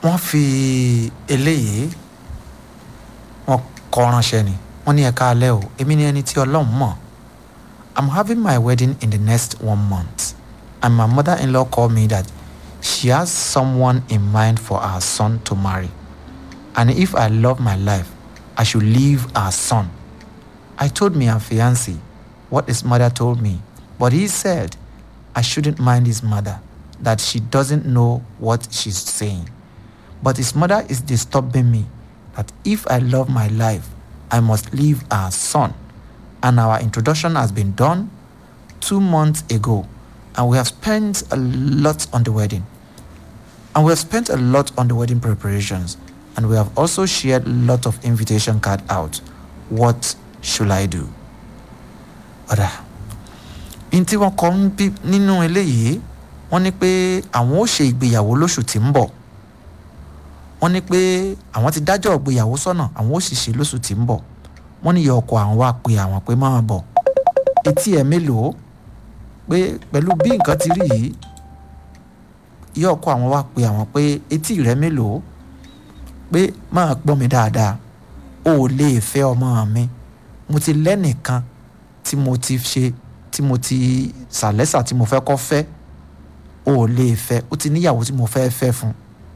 wọ́n fi eléyìí wọ́n kọ ránṣẹ́ ni wọ́n ní ẹ̀ka alẹ́ o èmi ni ẹni tí ọlọ́run mọ̀ i'm having my wedding in the next one month and my mother-in-law called me that she has someone in mind for our son to marry and if i love my life i should leave our son i told me her fiancé what his mother told me but he said i shouldn't mind his mother that she doesn't know what she's saying but his mother is disturbing me that if I love my life, I must leave our son. And our introduction has been done two months ago, and we have spent a lot on the wedding. And we have spent a lot on the wedding preparations, and we have also shared a lot of invitation card out. What should I do? Ọ̀dà, n tí wọ́n kọ́ ń bí nínú eléyìí, wọ́n ní pé àwọn ó ṣe ìgbéyàwó lóṣù tí ń bọ̀ wọ́n ní pé àwọn ti dájọ́ ìgbéyàwó sọ́nà àwọn ó sì ṣe lóṣù tí ń bọ̀ wọ́n ní ìyá ọkọ àwọn wá pe àwọn pé máa bọ̀ etí ẹ̀ mélòó pé pẹ̀lú bí nǹkan ti rí yìí ìyá ọkọ àwọn wá pe àwọn pé etí rẹ̀ mélòó pé máa gbọ́ mi dáadáa o ò lè fẹ́ ọmọ mi mo ti lẹ́nìkan tí mo ti ṣe tí mo ti sàlẹ́sà tí mo fẹ́ kọ́ fẹ́ o ò lè fẹ́ ó ti níyàwó tí mo fẹ́ fẹ́ fún un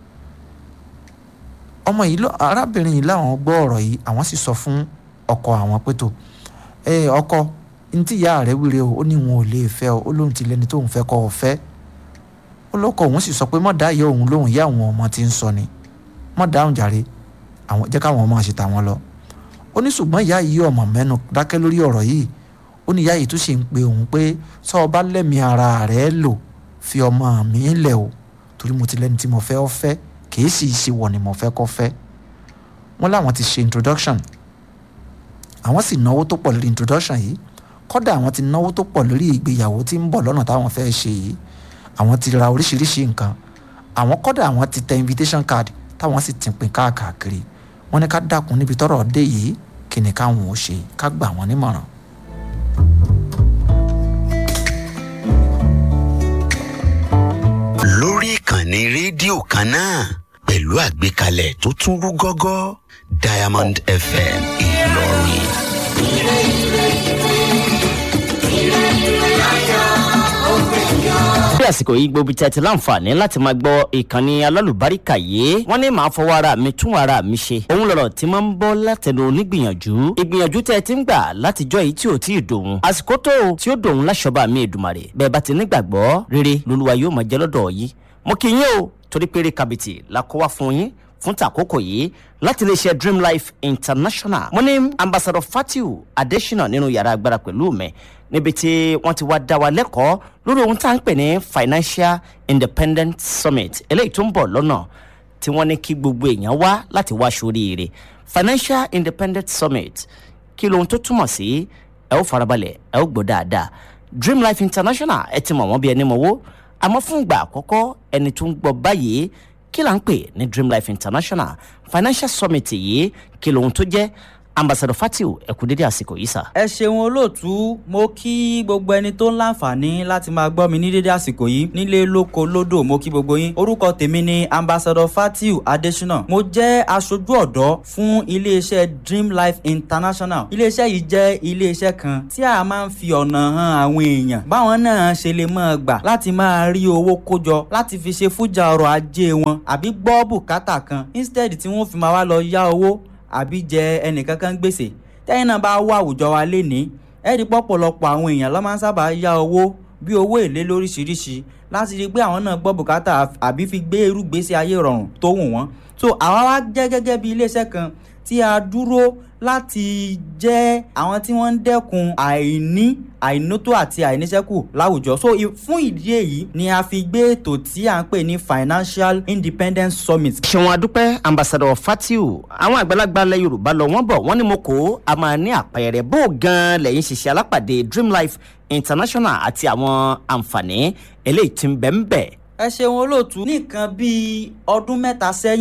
ọmọ yìí lọ arábìnrin yìí láwọn gbọ́ ọ̀rọ̀ yìí àwọn sì sọ fún ọkọ àwọn pé tó ẹ ọkọ ntí ìyá rẹ̀ wíre o ó ní wọn ò lè fẹ́ o ó lóun ti lẹ́ni tóun fẹ́ kọ́ ọ fẹ́ ó lọ́kọ òun sì sọ pé mọ̀ dá ìyá òun lóhùn ìyá àwọn ọmọ ti ń sọ ni mọ̀ dáhùn jàre àwọn jẹ́ káwọn ọmọ ṣe tàwọn lọ ó ní ṣùgbọ́n ìyá yìí ọmọ mẹ́nu dákẹ́ lórí ọ̀rọ̀ yìí ó ní ìyá yìí tún ṣe ń pe òun pé sọ ọba lẹ́mi ara rẹ̀ lò fi ọmọ mi lẹ̀ o torí mo ti lẹ́ni tí mo fẹ́ ọ fẹ́ kìí sì ṣe wọ̀ ni mo fẹ́ kọ́ fẹ́ wọ́n láwọn ti ṣe introduction àwọn sì náwó tó pọ̀ lórí introduction yìí kọ́dà àwọn ti náwó tó pọ̀ lórí ìgbéyàwó tí ń bọ̀ lọ́nà táwọn fẹ́ ṣe yìí àwọn ti ra oríṣiríṣi nǹkan àwọn kọ́dà àwọn ti tẹ invitation card táwọn sì ti pín káàkiri wọ́n ní ká dákun níbi tọ́rọ̀ dé yìí kí ni káwọn ò ṣe ká gbà wọ́n nímọ̀ràn. lórí ìkànnì rédíò kan náà pẹ̀lú àgbékalẹ̀ tó tún rú gọ́gọ́ diamond fm ìlọrin. bí àsìkò yìí gbogbo tẹ́tí láǹfààní láti máa gbọ́ ìkànnì alálùbáríkà yìí wọ́n ní màá fọwọ́ ara mi tún ara mi ṣe òun lọ̀rọ̀ tí máa ń bọ́ látẹnu onígbìyànjú ìgbìyànjú tẹ́ ẹ ti ń gbà látijọ́ yìí tí ò tí ì dòun àsìkò tó tí ó dòun láṣọba mi èdùmàrè bẹ́ẹ̀ bá ti nígbàgbọ́ rere lolúwa yóò máa jẹ́ lọ́dọ̀ yìí mo kí yín o torí pé eré kàbìtì la kó wá fún yín fún tàkókò yìí láti lè ṣe dream life international mo ní ambassador fatiu adesina nínú yàrá agbára pẹ̀lú mi níbi tí wọ́n ti wá dá wa lẹ́kọ̀ọ́ lórí ohun tá à ń pè ní financial independent summit eléyìí tó ń bọ̀ lọ́nà tí wọ́n ní kí gbogbo èèyàn wá láti wá sóríire financial independent summit kí lohun tó túmọ̀ sí ẹ ó farabalẹ̀ ẹ ó gbọ́ dáadáa dream life international ẹ ti mọ̀ wọ́n bí ẹni mọ̀wó àmọ́ fún ìgbà àkọ́kọ́ ẹni tó ń gbọ́ báyìí kí là ń pè ní dream life international financial summit yìí kí lohun tó jẹ́ ambassador fatiu ẹ̀kú dédé àsìkò yìí sà. ẹ ṣeun olóòtú mo kí gbogbo ẹni tó ń láǹfààní láti máa gbọ́ mi ní dédé àsìkò yìí nílé lóko lódò mo kí gbogbo yín orúkọ tèmi ni ambassador fatiu adesina mo jẹ́ aṣojú ọ̀dọ́ fún iléeṣẹ́ dream life international iléeṣẹ́ yìí jẹ́ iléeṣẹ́ kan tí a máa ń fi ọ̀nà hàn àwọn èèyàn báwọn náà ṣe lè máa gbà láti máa rí owó kójọ láti fi ṣe fújà ọrọ̀ ajé wọn àbí gbọ́ bùkátà kan instead tí wọ́n fi máa wá lọ yá owó àbí jẹ ẹnìkankan gbèsè tẹ́yìn náà bá wá àwùjọ wa lénìí ẹ̀rí pọ̀pọ̀lọpọ̀ àwọn èèyàn ló máa ń sábà yá owó bí owó èlé lóríṣiríṣi láti rí i pé àwọn náà gbọ́ bùkátà àbí fi gbé irú gbèsè ayé rọrùn tó wù wọ́n so àwa wá jẹ́ gẹ́gẹ́ bí iléeṣẹ́ kan tí a dúró láti jẹ́ àwọn tí wọ́n ń dẹ́kun àìní àìnótó àti àìníṣẹ́kù láwùjọ so fún ìdí èyí ni a fi gbé ètò tí à ń pè ní financial independence summit. ṣéwọn adúpẹ́ ambassador fatiu àwọn àgbàlagbà ilẹ̀ yorùbá lọ wọ́n bọ̀ wọ́n ní mo kó a máa ní àpẹẹrẹ bó gan lẹ́yìn ṣiṣẹ́ alápàdé dream life international àti àwọn àǹfààní eléyìí tí ń bẹ̀ ń bẹ̀. ẹ ṣeun olóòtú nìkan bíi ọdún mẹ́ta sẹ́yìn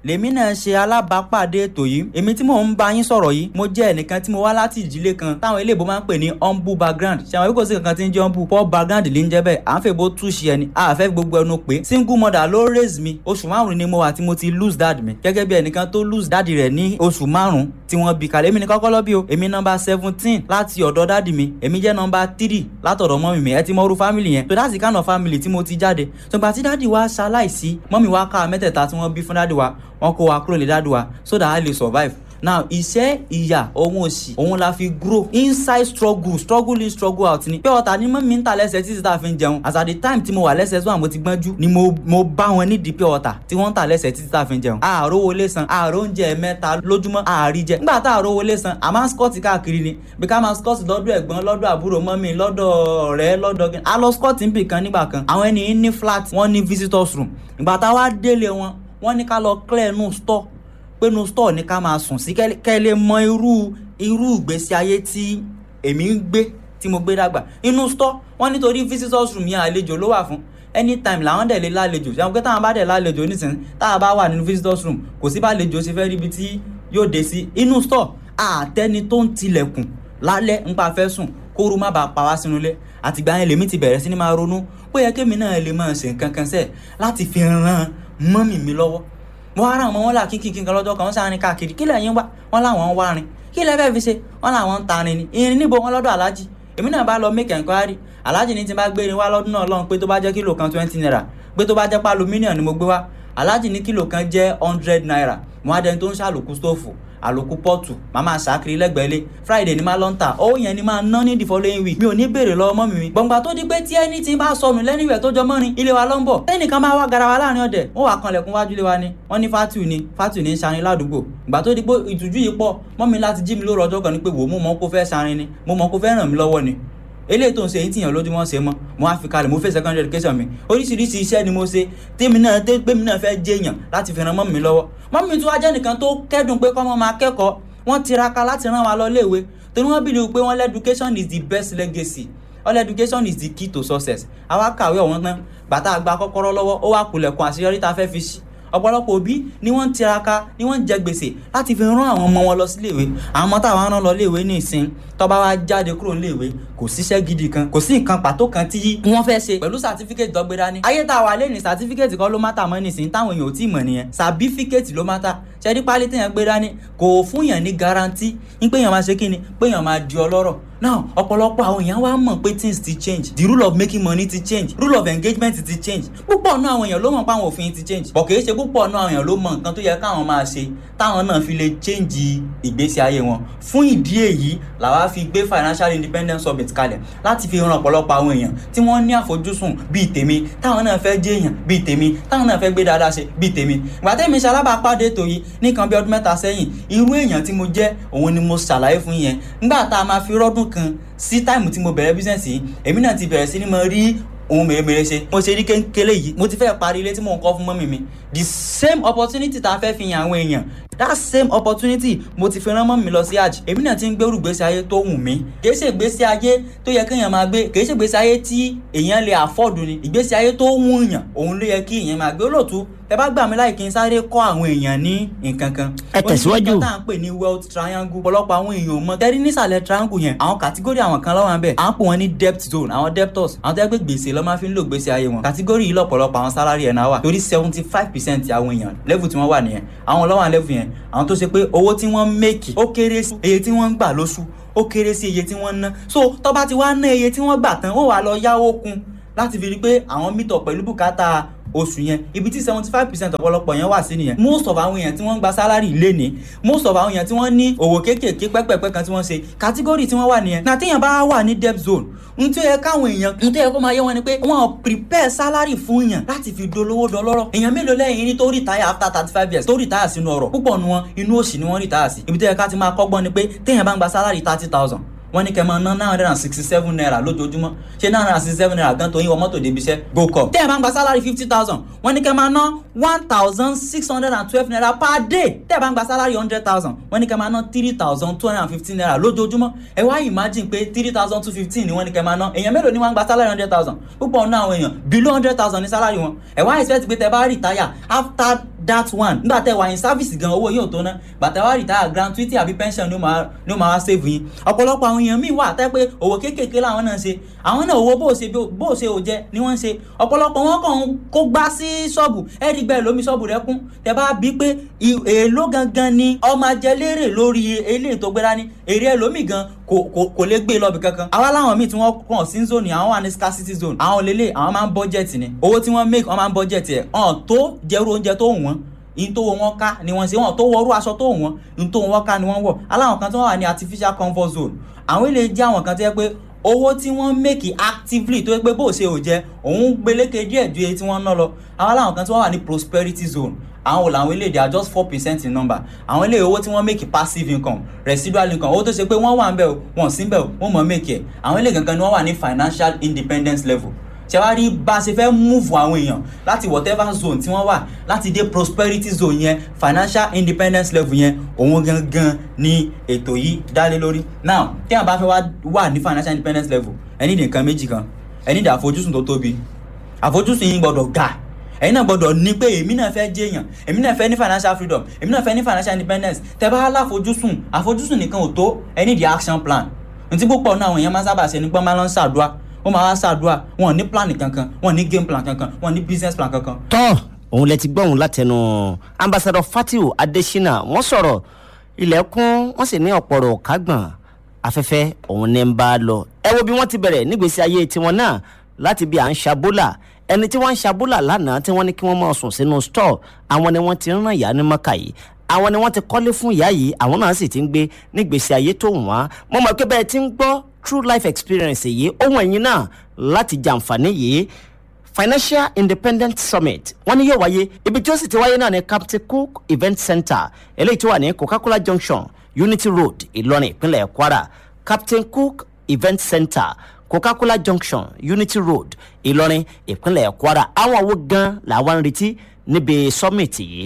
lèmi náà ṣe alábàápàdé ètò yìí èmi tí mò ń bá yín sọ̀rọ̀ yìí mo jẹ́ ẹnìkan tí mo wá láti ìdílé kan táwọn eléèbó máa ń pè ní humble background ṣe àwọn kò sí kankan tí ń jẹ́ humble poor background lè ń jẹ́ bẹ́ẹ̀ à ń fẹ́ bó túṣì ẹni a fẹ́ gbogbo ẹnu pé single mother ló raise mi oṣù márùn ni mo wà tí mo ti lose dad mi gẹ́gẹ́ bí ẹnìkan tó lose dad rẹ̀ ní oṣù márùn tí wọ́n bí kalẹ̀ èmi ní kọ́kọ́ lọ́bí o èmi nọmba seventeen láti ọ̀dọ̀ dádì mi èmi jẹ́ nọmba three látọ̀dọ̀ mọ́mì mi ẹ ti mọ́rú family yẹn so that's the kind of family tí mo ti jáde so ìgbà tí dádì wa ṣaláìsí mọ́mì wa ká mẹ́tẹ̀ẹ̀ta tí wọ́n bí fún dádì wa wọ́n kó wa kúrò ní dádì wa so that I lè survive now iṣẹ́ ìyà ohun òsì òun la fi grow inside struggle struggle in struggle out ni pé ọ̀tá ni mọ́mí ń ta lẹ́sẹ̀ títí tá a fi ń jẹun as at the time tí mo wà lẹ́sẹ̀ sọ́wọ́n mo ti gbọ́njú ni mo mo bá wọn nídìí pé ọ̀tá tí wọ́n ń ta lẹ́sẹ̀ títí tá a fi ń jẹun àárò wọlé san àárò oúnjẹ mẹ́ta lójúmọ́ àárí jẹ nígbà tá àárò wọlé san a máa ń skọ́ọ̀tì káàkiri ni bí ká máa skọ́ọ̀tì lọ́dọ̀ ẹ̀gbọ́n lọ́dọ̀ àbúrò mọ́mí lọ́dọ̀ ọ̀rẹ́ lọ́dọ̀ kí a lọ skọ́ọ̀tì níbì kan nígbà kan àwọn ẹni ní flat wọ́n ní visitors room ìgbà tá a wá délé wọn wọ́n ní ká lọ clear nù store pé nu store ní ká máa sùn sí kẹ́ lè mọ irú irú ìgbésí ayé tí èmi ń gbé tí mo gbé dàgbà inú store wọ́n nítorí visitors room yẹn àlejò ló wà fún anytime làwọn dẹ̀ lè lálejò ṣé àwọn pé táwọn bá dẹ̀ lálejò nísìnyí táwọn bá wà nínú visitors room kò sí bá lejò ṣe fẹ́ ríbi tí yóò dé sí inú store àtẹni tó ń tilẹ̀kùn lálẹ́ nípa fẹ́ sùn kóoru má bàa pa wá sínú ilé àtìgbà yẹn lèmi ti bẹ̀rẹ̀ sí ni máa ronú pé yẹ kémi náà lè máa ṣe nǹkan kan sẹ́ẹ̀ láti fi ran mọ́mì mi lọ́wọ́ mo wá ra àwọn wọn là kíkì kan lọ́jọ́ kan wọ́n sáré káàkiri kílẹ̀ yín wá wọ́n láwọn ń wá rin kílẹ̀ fẹ́ fi ṣe wọ́n làwọn ń tarin ni irin níbo wọn lọ́dọ̀ aláàjì èmi náà bá lọ make enquiry aláàjì ní ti bá gbé irin wá lọ́dún náà lọ́hùn pé tó bá jẹ́ kílò kan twenty naira pé tó bá jẹ́ pálọ̀ mílíọ̀nù ni mo gbé wá aláàjì ní kílò kan jẹ́ hundred naira mo á dẹni tó ń ṣàlòkù stóòfù àlòkù pọ́ọ̀tù màá máa ṣàkiri lẹ́gbẹ̀ẹ́ lé friday ni máa lọ ń tà owó yẹn ni máa ná ní the following week mi ò ní béèrè lọ́wọ́ mọ́ mi mi. gbọ̀ngbà tó di pé tí ẹni tí bá sọnù lẹ́nu ìwẹ̀ tó jọ mọ́rin ilé wa ló ń bọ̀ tẹ́nìkan máa wá garawa láàrin ọ̀dẹ̀ wọ́n wà kanlẹ̀kùn wájú ilé wa ni wọ́n ní fatu ni fatu ni ń ṣarin ládùúgbò gbà tó di pé ìtújú yìí pọ̀ mọ́ mi láti jí mi lóru ọjọ́ kan ni pé wò mo mọ̀ kó fẹ́ ṣarin ni mo mọ̀ kó fẹ́ ràn mí lọ́wọ́ ni eléyìí tó ń ṣe èyí tìyàn lójúmọ́ ṣe mọ́ mo á fi kalẹ̀ mo fẹ́ secondary education mi oríṣiríṣi iṣẹ́ ni mo ṣe tèmi náà tèmi náà fẹ́ jẹ́yàn láti fi ran mọ́ mi lọ́wọ́ mọ́ mi tún wá jẹ́ nìkan tó kẹ́dùn pé kọ́mọ máa kẹ́kọ̀ọ́ wọ́n tiraka láti rán wa lọ léèwé torí wọ́n bìlì pé wọ́n education is the best legacy all education is the key to success àwa kàwé ọ̀wọ́n tán bàtà àgbà kọ́kọ́rọ́ lọ́wọ́ ó wà kulẹ̀kùn àṣeyọrí tá a fẹ́ fi ṣí ọ̀pọ̀lọpọ̀ òbí ni wọ́n ń tiraka ni wọ́n ń jẹ gbèsè láti fi rán àwọn ọmọ wọn lọ sí léèwé àwọn ọmọ táwọn rán lọ léèwé ní ìsìn tó bá wá jáde kúrò léèwé kò síṣẹ́ gidi kan kò sí nǹkan pàtó kan tí wọ́n fẹ́ ṣe pẹ̀lú sàtífíkẹ́tì tó gbé dání ayé tá a wà lẹ́nu sàtífíkẹ́tì kan ló má tà mọ́ nísìn táwọn èèyàn ò tí ì mọ̀ nìyẹn sàbífíkẹ́tì ló má tà ṣẹ́rí pálí téèyàn gbé dání kò fún yàn ní garanti ń pé yàn máa ṣe kíni pé yàn máa di ọlọ́rọ̀ now ọ̀pọ̀lọpọ̀ àwọn èèyàn wá mọ̀ pé things ti change the rule of making money ti change rule of engagement ti change púpọ̀ náà àwọn èèyàn ló mọ̀ pé àwọn òfin ti change bọ̀ kì í ṣe púpọ̀ náà àwọn èèyàn ló mọ̀ nǹkan tó yẹ káwọn máa ṣe táwọn náà fi lè change ìgbésí ayé wọn fún ìdí èyí làwa fi gbé financial independence summit kalẹ̀ láti fi ran ọ̀pọ̀lọpọ̀ àwọn èèyàn tí wọ́n ní àfojúsùn bíi tèmi táwọn náà fẹ́ jẹ́ èèyàn bíi tèmi táwọn náà fẹ́ gbé dáadáa ṣe bíi tèmi ìgbà tẹ́mi ṣe alábàápàdé ètò yìí nìkan bí ọdún mẹ́ta sẹ́yìn irú èèyàn tí mo jẹ́ òun ni mo ṣàlàyé fún yẹn nígbà tá a máa fi rọ́dún kan sí táìmù tí mo bẹ̀rẹ̀ bísẹ̀nsì yìí èmi náà ti bẹ̀rẹ̀ sí ni mo rí ohun mèremère ṣe mo ṣe rí kékeré yìí mo ti fẹ́ parí ilé tí mò ń kọ́ fún mọ́mì mi the same opportunity tá a fẹ́ fi hàn àwọn èèyàn that same opportunity mo ti fi rán mọ́mì mi lọ sí àjì èmi náà ti ń gbèrú gbèsè ayé tó wù mí kìí ṣe ìgbésí ayé tó yẹ kéèyàn máa gbé kìí ṣe ìgbésí ayé tí èèyàn lè afford ni ìgbésí ayé tó wù yàn òun ló yẹ kí èèyàn máa gbé olóòtú ẹ bá gbà mí láì kí n sáré kọ́ àwọn èèyàn ní nǹkan kan. Ẹ tẹ̀síwájú. ó ní nǹkan tá à ń pè ní wealth triangle ọ̀pọ̀lọpọ̀ àwọn èèyàn mọ̀ tẹ́rí nísàlẹ̀ triangle yẹn àwọn kàtígórì àwọn kan lọ́wọ́ bẹ́ẹ̀ à ń pè wọ́n ní debt zone àwọn debtors àwọn tẹ́ pé gbèsè lọ́ máa fi ń lò gbèsè ayé wọn kàtígórì yìí lọ́pọ̀lọpọ̀ àwọn salary ẹ̀ náà wà torí seventy five percent àwọn èèyàn level tí wọ́n wà nìyẹn àwọn lọ́wọ́ level yẹn àwọn tó ṣe pé owó tí wọ́n make ó kéré sí iye tí wọ́n ń gbà lóṣù ó kéré sí iye tí wọ́n ń ná so tó bá ti wá ná iye tí wọ́n gbà tán ó wà lọ yáwó kún láti fi rí pé àwọn meet up pẹ̀lú bùkátà oṣù yẹn ibi tí seventy five percent ọ̀pọ̀lọpọ̀ yẹn wà sí nìyẹn most of àwọn èèyàn tí wọ́n ń gba salary lé ní most of àwọn èèyàn tí wọ́n ní òwò kéékèèké pẹ́pẹ́pẹ́ kan tí wọ́n ṣe category tí wọ́n wà nìyẹn na téèyàn bá wà ní debt zone n tó yẹ káwọn èèyàn n tó yẹ kó máa yé wọn ni pé wọ́n prepare salary fún yàn láti fi dolówó dọlọ́rọ̀ èèyàn mélòó lẹ́yìn ní tó retire after thirty five years tó retire sínú ọ̀rọ̀ púpọ̀ nu wọn inú òṣì ni wọ́n retire sí ibi tó yẹ ká ti máa kọ́gbọ́n ni pé téèyàn bá ń gba salary thirty thousand wọ́n ní kẹ́ máa ná nine hundred and sixty seven naira lójoojúmọ́ ṣé nine hundred and sixty seven naira gan tó yín wọ mọ́tò débi iṣẹ́ go com. tẹ́ ẹ̀ bá ń gba salary fifty thousand wọ́n ní kẹ́ máa ná one thousand six hundred and twelve naira per day tẹ́ ẹ̀ bá ń gba salary hundred thousand wọ́n ní kẹ́ máa ná three thousand two hundred and fifteen naira lójoojúmọ́ ẹ wá imagine pé three thousand two fifteen ni wọ́n ní kẹ́ máa ná èèyàn mélòó ni wọ́n ń gba salary hundred thousand púpọ̀ nínú àwọn èèyàn below hundred thousand ní salary wọn ẹ wá expect pé tẹ́ bá retire after that one nígbà tẹ wà ní service gan owó yóò tó ná bàtà wà retire gratuity àbí pension ni ó máa ni ó máa wá save yín ọ̀pọ̀lọpọ̀ àwọn èèyàn míì wà tẹ́ pé òwò kéékèèké làwọn náà ń ṣe àwọn náà owó bó o ṣe bó o ṣe ò jẹ ni wọ́n ń ṣe ọ̀pọ̀lọpọ̀ wọn kàn ń kó gbá sí ṣọ́ọ̀bù ẹ̀ẹ́dì gbẹ́ lómi ṣọ́ọ̀bù rẹ kún tẹ bá bí pé èèló gangan ni ọmọ ajẹlérè lórí eléyìí tó gbéra ní èrè ẹlòmíì gan kò kò kò lè gbé lọ́bì kankan àwa láwọn míì tí wọ́n kàn sí zone àwọn wà ní scarcity zone àwọn lélẹ̀ àwọn máa ń budget ni owó tí wọ́n make wọ́n máa ń budget ẹ̀ ọ̀n tó jẹ́rú oúnjẹ tó wọ́n in tó wọn ká ni wọ́n ṣe wọ́n tó wọrú aṣọ tó wọ́n in tó wọn ká ni wọ́n wọ̀ aláwọn kan tí wọ́n wà ní artificial comfort zone àwọn ilé jẹ́ àwọn kan tó yẹ pé owó tí wọ́n make actively tó yẹ pé bó ṣe ò jẹ́ òun gbélékè díẹ̀ ju èyí tí wọ́n ná lọ àwọn aláwọn kan tí wọ́n wà ní prosperity zone àwọn làwọn eléyìí they are just four percent in number àwọn eléyìí owó tí wọ́n make passive income residual income owó tó ṣe pé wọ́n wà ń bẹ̀ wọ́n sí ń bẹ̀ wọ́n mọ̀ make ẹ̀ àwọn eléyìí gangan ni wọ́n wà ní financial independence level ṣe wá rí bá a ṣe fẹ́ move àwọn èèyàn láti whatever zone tí wọ́n wà láti dé prosperity zone yẹn financial independence level yẹn òun gangan ni ètò yìí dálé lórí now tí àwọn bá fẹ́ wà ní financial independence level ẹni ní nǹkan méjì kan ẹni ní àfojúsùn tó tóbi àfojúsùn yìí gbọ́dọ̀ ga ẹ̀yin náà gbọ́dọ̀ ní pé èmi náà fẹ́ jẹ́yàn èmi náà fẹ́ ní financial freedom èmi náà fẹ́ ní financial independence tẹ́ bá láfojúsùn àfojúsùn nìkan ò tó ẹ ní the action plan ntí púpọ̀ náà àwọn èèyàn máa sábà ṣe ní pọ́n máa lọ ń ṣàdúrà wọ́n máa wá ṣàdúrà wọn ní plan kankan wọn ní game plan kankan wọn ní business plan kankan. tọ́ òun lẹ ti gbọ́ òun látẹnu ambassador fatiu adesina wọ́n sọ̀rọ̀ ilẹ̀kùn wọ́n sì ní ọ̀pọ̀rọ̀ kágbọ̀n afẹ́fẹ́ òun ní ń bá a lọ ẹ wo bí wọ́n ti bẹ̀rẹ̀ nígbèsí ayé tiwọn náà láti bí à ń ṣabólà ẹni tí wọ́n ń ṣabólà lánàá tí wọ́n ní kí wọ́n máa sùn sínú store àwọn ni wọ́n ti ń ràn ìyá ní mọ́kà yìí àwọn ni wọ́n ti kọ́lé fún ìyá yìí àwọn náà sì ti ń gbé nígbèsí ayé tó wọ́n mo mọ̀ pé bẹ́ẹ̀ ti ń gbọ́ true life experience yìí ohun ẹ̀yin náà láti jàǹfààní yìí financial independent summit wọ́n ní yóò wáyé ibi tí ó sì ti wáyé náà ní captain cook event center eléyìí tó wà ní coca-cola junction unity road ìlọrin ìpínlẹ̀ kwara captain cook event center coca-cola junction unity road ìlọrin ìpínlẹ̀ kwara àwọn àwo gan làwọn ń retí níbi summit yìí.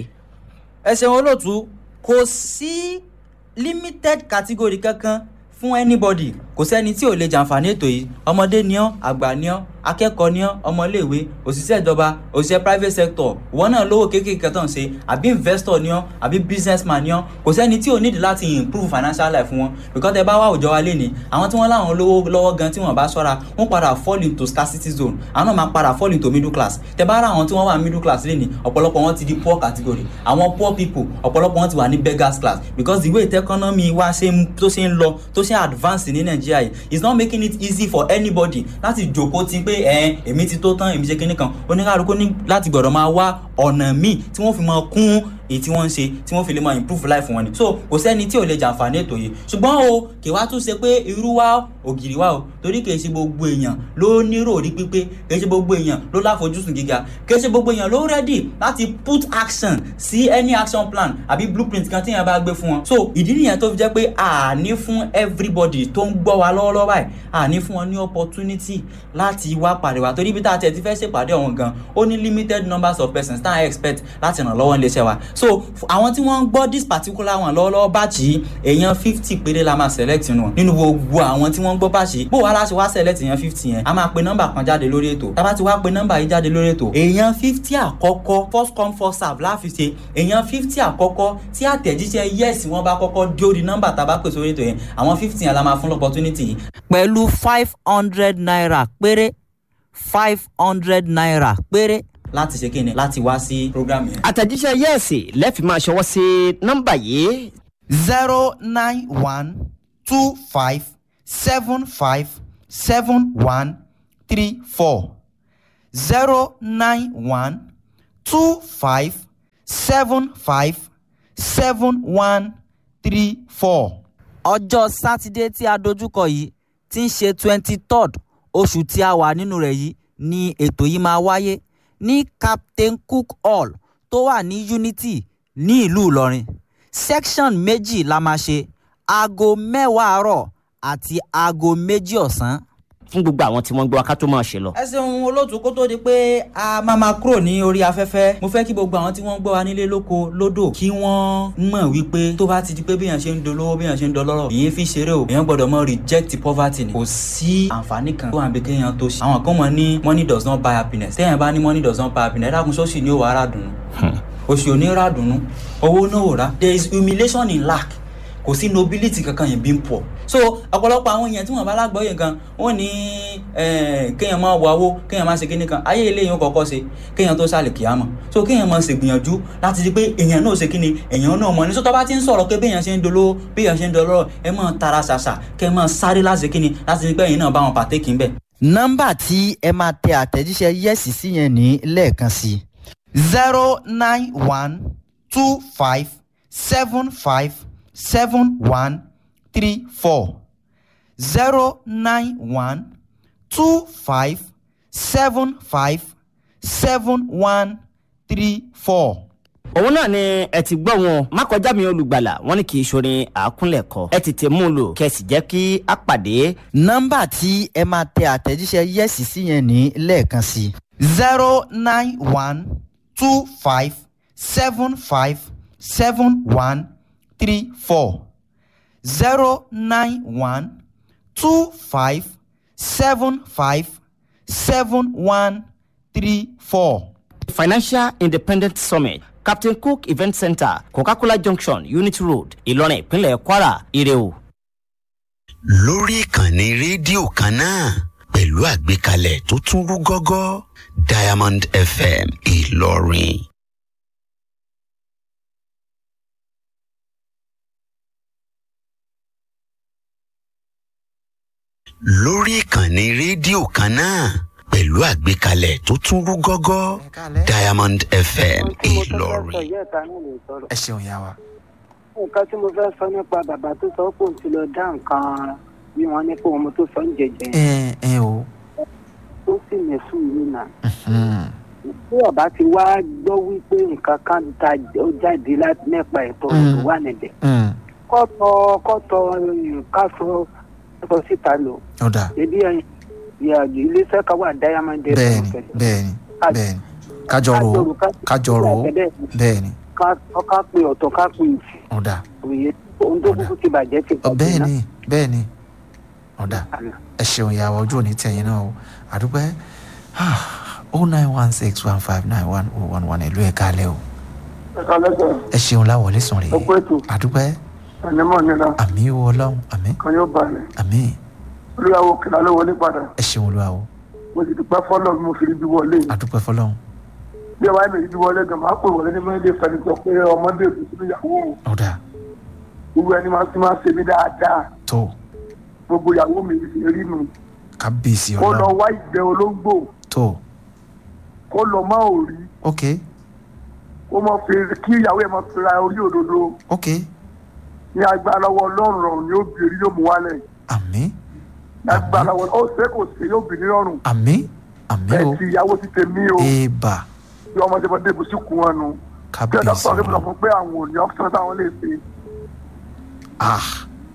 ẹ ṣeun olóòtú kò sí limited category kankan fún anybody kò sẹ́ni tí ò lè jàǹfààní ètò yìí ọmọdé ni ọ́ àgbà ni ọ́ akẹ́kọ̀ọ́ ni ọ́ ọmọléèwé òṣìṣẹ́ ìjọba òṣìṣẹ́ private sector ìwọ náà lówó kéékèèké tó ń ṣe àbí investor ni ọ́ àbí businessman ni ọ́ kò sẹ́ni tí ò nídìí láti improve financial life wọn because ẹ bá wá òjò wa léni àwọn tí wọ́n láwọn lówó lọ́wọ́ gan tí wọ́n bá ṣọ́ra wọ́n padà fall into scarcity zone àwọn náà máa padà fall into middle class tẹ bá rà àwọn tí wọ́n wà middle class léni ọ̀pọ̀lọpọ̀ wọn ti di poor category àwọn poor people ọ̀pọ̀lọpọ̀ wọn ti wà ní beggars class because the way the economy wa ṣe ń tó ṣe ń lọ tó ṣe advance ní nàìjíríà yìí is not making it easy for anybody láti jòkó ti pé ẹ èmi ti tó tán èmi ṣe kinní kan oníkàlùkù ní láti gbọ́dọ̀ máa wá ọ̀nà míì tí wọ́n fi máa kún èyí tí wọ́n ń ṣe tí wọ́n fi lè máa improve life wọn ni so kò sẹ́ni tí ò lè jàǹfààní ètò yìí ṣùgbọ́n o kì wá tún ṣe pé irú wa ògiri wa o torí kì í ṣe gbogbo èèyàn ló nírò orí pípé kì í ṣe gbogbo èèyàn ló láfojúsùn gíga kì í ṣe gbogbo èèyàn ló ready láti put action sí any action plan àbí blueprint kan tí èèyàn bá gbé fún wọn so ìdí nìyẹn tó fi jẹ́ pé àní fún everybody tó ń gbọ́ wa lọ́wọ́lọ́wọ́ báyìí àní fún wọn ní opportunity láti wá pàdé wa torí bí tá a tẹ̀ ti fẹ́ ṣèpàdé ọ̀hún gan ó ní limited numbers of persons tá a expect láti ràn lọ́wọ́ nílé iṣẹ́ wa so àwọn tí wọ́n ń gbọ́ this particular one lọ́wọ́lọ́wọ́ báàjì èèyàn fifty péré la máa select nù nínú gbogbo àwọn tí wọ́n ń gbọ́ báàjì bó wa láti wá select èèyàn fifty yẹn a máa pe nọ́mbà kan jáde lórí ètò tá a bá ti wá pe nọ́mbà yìí jáde lórí ètò èèyàn fifty àkọ́kọ́ first come first serve láfi ṣe èèyàn fifty àkọ́kọ́ tí àtẹ̀jíṣẹ́ yes wọ́n bá kọ́kọ́ dé orí nọ́mbà tá a bá pè sórí ètò yẹn àwọn fifty yẹn la máa fún opportunity yìí. pẹ̀lú five hundred naira péré five hundred naira péré láti ṣe kíni láti wá sí program yẹn. àtẹ̀jíṣẹ́ yẹ́ẹ̀sì lẹ́ẹ̀fì máa ṣọwọ́ sí nọ́mbà yìí zero nine one two five seven five seven one three four zero nine one two five seven five seven one three four. ọjọ́ sátidé tí a dojúkọ yìí tí ń ṣe twenty third oṣù tí a wà nínú rẹ̀ yìí ni ètò yìí máa wáyé ní captain cook hall tó wà ní unity ní ìlú ìlọrin section méjì la máa ṣe aago mẹ́wàá àárọ̀ àti aago méjì ọ̀sán. fún gbogbo àwọn tí wọ́n gbọ́ aká tó máa ṣe lọ. ẹ ṣeun olóòtú kó tó di pé a máa máa kúrò ní orí afẹ́fẹ́ mo fẹ́ kí gbogbo àwọn tí wọ́n gbọ́ wa nílé lóko lódò kí wọ́n mọ̀ wípé tó bá ti di pé béèyàn ṣe ń dolówó béèyàn ṣe ń dọlọ́rọ̀ ìyẹn fi ṣeré o èèyàn gbọ́dọ̀ mọ reject poverty ni kò sí àǹfààní kan tó wà bí kéèyàn tó ṣe àwọn kan mọ̀ ní money does not buy happiness téèyàn bá ní money does not buy happiness ẹ dákun sọ́ọ̀ṣì ni ó wà á rà dùn òṣì ò ní rà dùnú owó náà ò rà there is humiliation in lack kò sí nobility kankan yẹn being poor so ọ̀pọ̀lọpọ̀ àwọn èèyàn tí wọ́n bá lágbọ́yè kan wọ́n ní eh, kéèyàn máa wọ owó kéèyàn máa ṣe kíní kan ayé eléyìí ó kọ́kọ́ ṣe kéèyàn tó sálẹ̀ kíámọ̀ so kéèyàn máa ṣègbìyànjú láti rí pé èèyàn náà ṣe kíni èèyàn náà mọ̀ ní sọ́tọ́ bá ti ń sọ̀rọ̀ pé béèyàn ṣe ń dolówó béèyàn ṣe ń dolówó ẹ máa tara ṣàṣà kẹ́ ẹ máa sáré láti ṣe kíni láti rí pé èèyàn náà bá wọn pàtẹ́kì ń bẹ̀. nọ́mbà tí ẹ máa tẹ àtẹ̀jíṣẹ́ yẹ́sì sí yẹn ní lẹ́ẹ̀kan sí zero nine one two five seven five seven one three four zero nine one two five seven five seven one three four. òun náà ni ẹ ti gbọ́ wọn má kọjá mi olùgbàlà wọn ní kì í ṣorin àákúnlẹ̀kọ ẹ tètè mú un lò kẹ́ ẹ sì jẹ́ kí a pàdé nọ́mbà tí ẹ máa tẹ àtẹ̀jíṣẹ́ yẹ́sì sí yẹn ní lẹ́ẹ̀kan sí zero nine one two five seven five seven one three four zero nine one two five seven five seven one three four. financial independent summit captain cook event center coca-cola junction unity road ìlọrin ìpínlẹ̀ kwara ire o. lórí ìkànnì rédíò kan náà pẹ̀lú àgbékalẹ̀ tó tún rú gọ́gọ́ diamond fm ìlọrin. lórí ìkànnì rédíò kan náà pẹ̀lú àgbékalẹ̀ tó tún rú gọ́gọ́ Ẹ káalẹ́. diamond fm tí mo tún fẹ́ sọ ìlọrin. ìyá ìta náà lè sọ̀rọ̀. ẹ ṣeun yá wa. nǹkan tí mo fẹ́ sọ nípa bàbá tó sọ pé òun ti lọ dá nǹkan bí wọ́n ní pé òun tó sọ ń jẹjẹ ẹ ẹ o. tó sì mẹ́sùn yìí nà. Mhm. bí ọba ti wá gbọ́ wípé nǹkan kan ta ó jáde láti nípa ẹ̀tọ́ Mm. tó wà níbẹ̀. Mm. kọ́tọ̀ kọ́tọ̀ káfọ́ kọ́tọ̀ síta lò. ó dáa ebi ìyàgbé iléeṣẹ́ kan wà diamond bẹ́ẹ̀ni bẹ́ẹ̀ni bẹ́ẹ̀ni kájọ rò ó kájọ rò ó bẹ́ẹ̀ni ká pe ọ̀tọ̀ ká pe ìtì ó dáa òye ohun tó kúkú ti bàjẹ́ ti Ọ, bẹ́ẹ̀ni bẹ́ẹ̀ni ó dáa ẹ ṣeun ìyàwó ojú òní tẹ̀yìn náà o àdúpẹ́ o nine one six one five nine one oh one one ìlú ẹ̀ka alẹ́ o ẹ̀ka lẹ́sẹ̀ ẹ ṣeun láwọlé sùn rèé ọ̀pọ̀ ètò àdúpẹ́ ẹ̀nímọ̀ nira àmì wo ọlọ́run àmì kan yóò balẹ̀ àmì olùyàwó kìlá ló wọlé padà ẹ ṣeun olúwa o mo sì dúpẹ́ fọ́lọ́ bí mo fi rí bí wọlé àdúpẹ́ fọlọ́run bí ẹ bá mi rí bí wọlé gan máa pè wọlé ní mẹ́lẹ́ fẹ́ni sọ pé ọmọdé òbí sínú ìyàwó òun ó dáa gbogbo ẹni máa ti máa ṣe mí dáadáa tó gbogbo ìyàwó mi fi rí nu kábíyèsí kó lọ ọlọ́run wá ìgbẹ́ olóńgbò tó kó lọ má ò rí ok kó mọ fi kí ìyàwó ẹ̀ mọ fi ra orí òdodo ok ní agbára lọ́wọ́ ọlọ́run rọrùn ni ó bìrì yóò mú wálẹ̀ àmì ní agbára lọ́wọ́ ó ṣe kò ṣe yóò bìrì rọrùn àmì àmì o ẹ̀ ti ìyàwó ti tèmi o èèbà bí ọmọdé bọ́ débi sí kún wọn nu kí ọ̀dọ́ kábíyèsí sọ̀rọ̀ nípa ọlọ́run fún pé àwọn ò ní ọ́fíìsì táwọn lè ṣe ah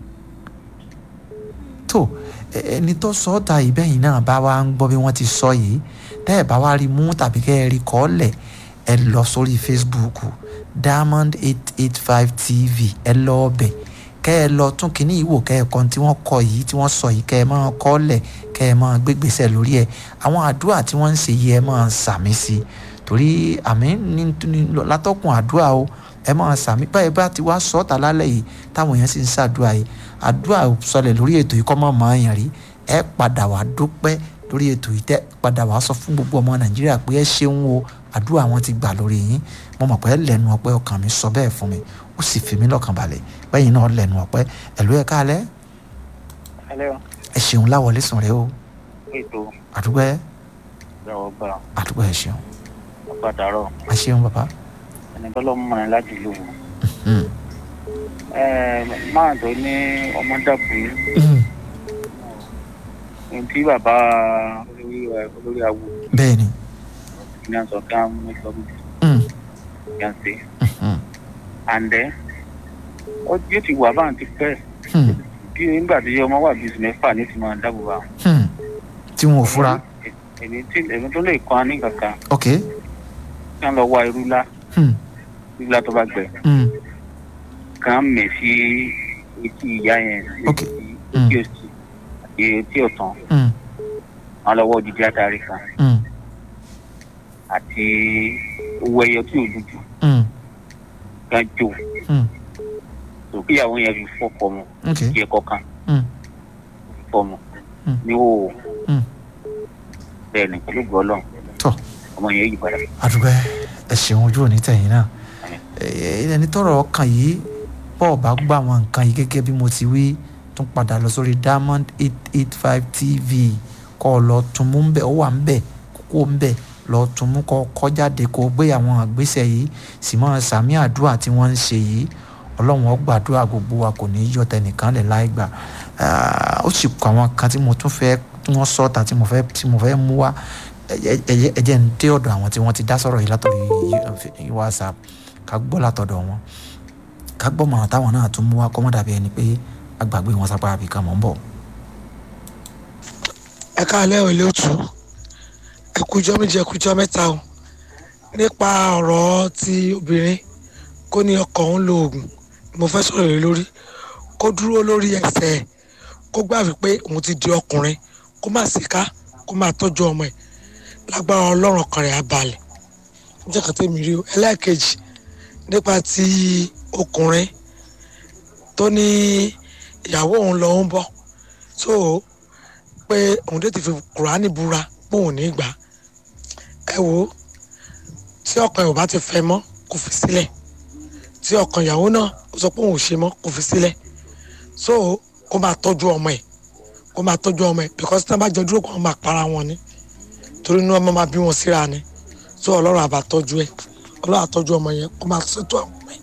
tó ẹ- ẹni tó sọ ọ́ ta ìbẹ́yìn náà bá wa ń gbọ́ bí wọ́n ti sọ yìí tẹ́ ẹ̀ bá wa rí mú tàbí kẹ́ ẹ rí kọ́ọ̀lẹ̀ ẹ lọ sórí facebook diamond eight eight five tv ẹ lọ ọbẹ̀ kẹ́ ẹ lọ tún kínní ìwò kẹ́ ẹ kan tí wọ́n kọ yìí tí wọ́n sọ yìí kẹ́ ẹ máa kọ́ọ̀lẹ̀ kẹ́ ẹ máa gbégbèsè lórí ẹ̀ àwọn àdúrà tí wọ́n ń ṣe yìí ẹ máa sàmì sí i torí àmì ní ní látọkùn àdúrà o ẹ máa sàmì báyìí bá ti wá sọ́ọ̀tà lálẹ́ yìí táwọn èèyàn sì ń ṣàdúrà yìí àdúrà sọlẹ̀ lórí ètò yìí kọ́ mọ̀ mọ́ èèyàn rí ẹ padà wá dúpẹ́ lórí ètò yìí tẹ́ padà wá sọ fún gbogbo ọmọ nàìjíríà pé ẹ ṣeun o àdúrà wọn ti gbà lórí yín mo mọ̀ pé ẹ lẹ́nu ọpẹ́ ọkàn mi sọ bẹ́ẹ̀ fún mi ó sì fi mí lọ́kàn balẹ̀ bẹ́yìn náà lẹ́nu ọpẹ́ ẹ̀lú ẹ̀ káalẹ́ Hello, ẹ ṣeun láwọlé sùn rẹ o ètò àdúpẹ́ ìjọba gbà àdúpẹ́ ẹ ṣeun ọ̀pàdàrọ̀ ẹ ṣeun bàbá ẹni tọ́lọ́ mọ̀ ní láti lò wọ́n. Hmm. máa tó ní ọmọ dàbò Hmm. ohun tí bàbá olórí ẹ, olórí awo bẹ́ẹ̀ ni ní àṣọ kí wọ́n mú sọ bí Hmm. kí wọ́n ṣe. Hmm. àǹdẹ́ ó yóò ti wà báwọn ti pẹ́ Hmm. bí nígbà tí ọmọ wà bíi oṣù mẹ́fà ní ti máa dáàbò bá wọn. Hmm. tí wọn ò fura èmi tí èmi tó lè kọ́ ní kankan ok kí wọ́n lọ wá irú lá Hmm. irú lá tó bá gbẹ Hmm. kàn mẹ̀ sí etí ìyá yẹn Ok. etí òsì àti etí ọ̀tàn Hmm. wọn lọ́wọ́ òdìdí àtàrí kan Hmm. àti owó ẹyọ tí ò dúdú Hmm. kan jó Hmm. tó kíyàwó yẹn fi fọ́kọ mu ok jẹ kọkan Hmm. fọmọ Hmm. ní o Hmm. bẹ́ẹ̀ ni pẹ̀lú gbọlọ tọ́ ọmọ yẹn yí padà. àdúgbò ẹ ṣeun ojú òní tẹ̀yìn náà Ẹ- ẹni tọrọ ọkàn yìí bọ́ọ̀ bá gbà wọn nǹkan yìí gẹ́gẹ́ bí mo ti wí tún padà lọ sórí diamond eight eight five tv kọ́ ọ lọ tún mú bẹ́ẹ̀ ó wà ń bẹ̀ kókó ń bẹ̀ lọ tún mú kọ́ kọ́ jáde kó gbé àwọn àgbésẹ̀ yìí sì mọ́ sàmì àdúrà tí wọ́n ń ṣe yìí ọlọ́run ó gbàdúrà gbogbo wa kò ní í yọ tẹnìkan lẹ̀ láì gbà Ah, ó sì kọ àwọn kan tí mo tún fẹ́ tí wọ́n sọ́ta tí mo fẹ́ tí mo fẹ́ mú wá ẹ- ẹ- ẹ jẹ́ ń dé ọ̀dọ̀ àwọn tí wọ́n ti dá sọ̀rọ̀ yìí látọ̀rí yí- whatsapp ká gbọ́ látọ̀dọ̀ wọn ká gbọ́ mọ̀ràn táwọn náà tún mú wá kọ́mọ́ dàbí ẹni pé agbàgbé wọn sápá àbí kan mọ̀ ń bọ̀. ẹ káàlẹ́ ò lóòtú ẹ kújọ́ méjì ẹ kújọ́ mẹ́ta o nípa ọ̀rọ̀ ti obìnrin kó ní ọkọ òun lo oògùn mo fẹ́ sọ̀rọ̀ lé lórí kó dúró lórí ẹsẹ̀ ẹ̀ kó gbà wípé òun ti di ọkùnrin kó má síká kó má tọ́jú ọmọ ẹ̀ lágbára ọlọ́run ọkàn rẹ̀ á balẹ̀ jẹ́ kàn tẹ́mi rí o ẹlẹ́ẹ̀kejì nípa ti ọkùnrin tó ní ìyàwó òun lọ ń bọ̀ so pé òun dé ti fi kùránì búra pé òun ní gbà ẹ wo tí ọkàn ẹ̀ ò bá ti fẹ́ mọ́ kò fi sílẹ̀ tí ọkàn ìyàwó náà ó sọ pé òun ò ṣe mọ́ kò fi sílẹ̀ so kó máa tọ́jú ọmọ ẹ̀ kó máa tọ́jú ọmọ ẹ̀ because tí wọ́n bá jọ dúró kó wọ́n máa para wọn ni torí inú ọmọ máa bí wọn síra ni so ọlọ́run àbá tọ́jú ẹ̀ ọlọ́run àtọ́jú ọmọ yẹn kó máa ṣètò àwọn ọmọ ẹ̀.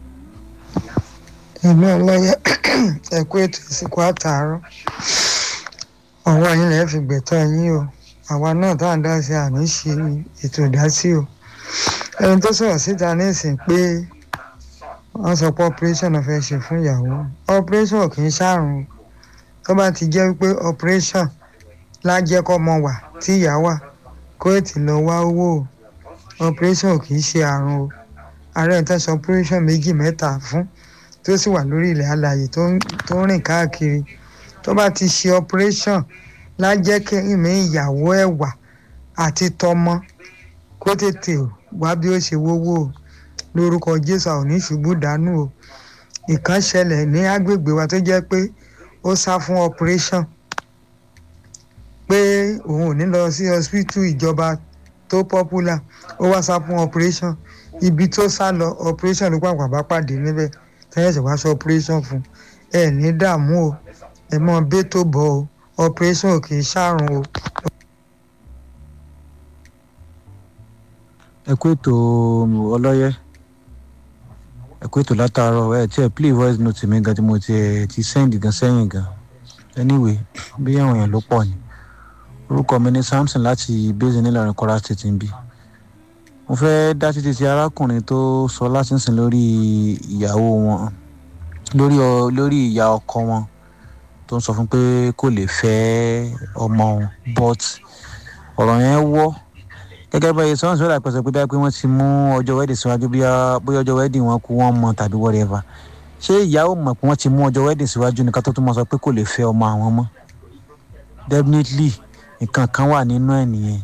èmi ọlọ́yẹ ẹ̀kú ètò ìsìnkú àtàárọ̀ ọwọ́ yín lẹ́ẹ̀ fi gbẹ̀tọ́ yín o àwa náà tá à ń dá sí àní ṣe ètò ìdásí o ẹni tó sọ̀rọ̀ síta ní ìsìn pé wọ́n sọ pé operation náà fẹ́ ṣe fún ìyàwó operation kì í ṣàrùn o tó bá ti jẹ́ pé operation lájẹ́ kọ́ mọ wà tí ìyá wà kó ètì lọ wá owó o operation kì í ṣe àrùn o ààrẹ ń tẹ̀sán operation méjì mẹ́ta fún tó sì wà lórí ilẹ̀ alàyè tó ń tó ń rìn káàkiri tó bá ti ṣe operation lájẹ́ kí ìmí ìyàwó ẹ̀ wà àti tọmọ kó tètè wá bí ó ṣe wówó o lórúkọ jésù àwọn oníṣubú dànù o ìkan ṣẹlẹ̀ ní agbègbè wa tó jẹ́ pé ó sá fún operation pé òun ò ní lọ sí hospital ìjọba tó popular ó wá sá fún operation ibi tó sá lọ operation ló pàpà bá pàdé níbẹ̀ tẹ́yẹ̀sẹ̀ wá sọ operation fún ẹ ní dààmú o ẹ mọ bẹ́ẹ̀ tó bọ̀ o operation ò kì í ṣàrùn o. ẹ kú ètò ọlọ́yẹ ẹ kú ètò látàárọ̀ ẹ tí ẹ play voice note mi gan tí mo ti ẹ ti send gan sẹ́yìn gan anyway bí àwọn èèyàn ló pọ̀ ni orúkọ mi ní samson láti bẹ́sẹ̀ nílọrin kọ́ra state ń bí mo fẹ́ dá títí ti arákùnrin tó sọ láti ń sìn lórí ìyàwó wọn lórí ọ lórí ìyá ọkọ wọn tó ń sọ fún pé kò lè fẹ́ ọmọ wọn but ọ̀rọ̀ yẹn wọ́ gẹ́gẹ́ bá iye sọ́wọ́n sọ́dà pẹ̀sẹ̀ pé báyìí pé wọ́n ti mú ọjọ́ wedding síwájú bóyá bóyá ọjọ́ wedding wọn kú wọ́n mọ tàbí whatever ṣé ìyàwó mọ̀ pé wọ́n ti mú ọjọ́ wedding síwájú ní ká tó tún mọ̀ sọ pé kò lè fẹ́ ọmọ àwọn mọ́ definitely nǹkan kan wà nínú ẹ̀ nìyẹn